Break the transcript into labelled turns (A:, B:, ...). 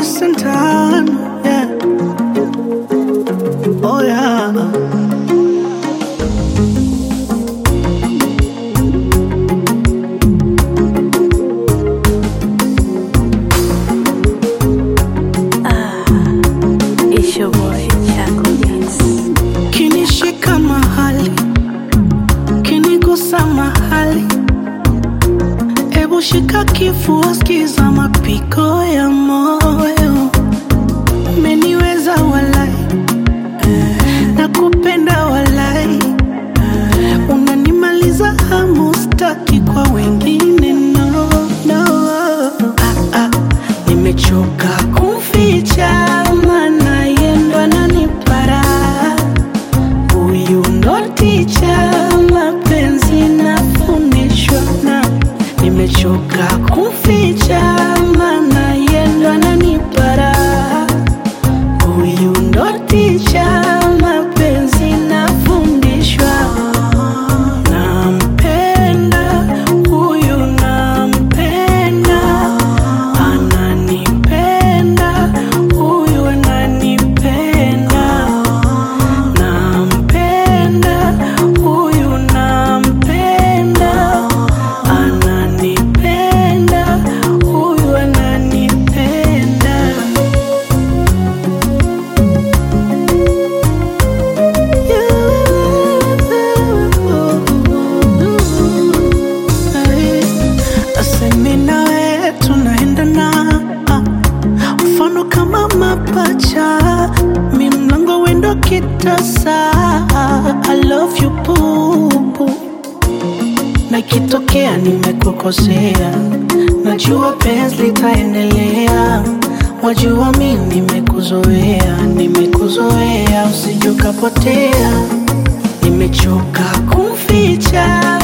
A: Santana, yeah. Oh yeah.
B: It's your boy, Chaco Beats.
A: Kinishika mahali, kinigusa mahali, ebu shika kifua, skiza mapigo ya moyo. Umeniweza walai, nakupenda walai, unanimaliza hamu, staki kwa wengine no, no. Ah, ah, nimechoka kumficha, maana yendo ananipara Huyu ndo ticha, mapenzi nafundishwa na nimechoka kumficha, maana yendo ananipara. Huyu ndo ticha, mapenzi nafundishwa. Nampenda huyu, nampenda, ananipenda huyu, ananipenda nampenda huyu nampenda ananipenda huyu ananipenda asemi nawe tunaendana mfano kama mapacha mi mlango wendo kitasa I love you bubu na ikitokea nimekukosea najua penzi litaendelea wajua mi nimekuzoea nimekuzoea usijukapotea nimechoka kumficha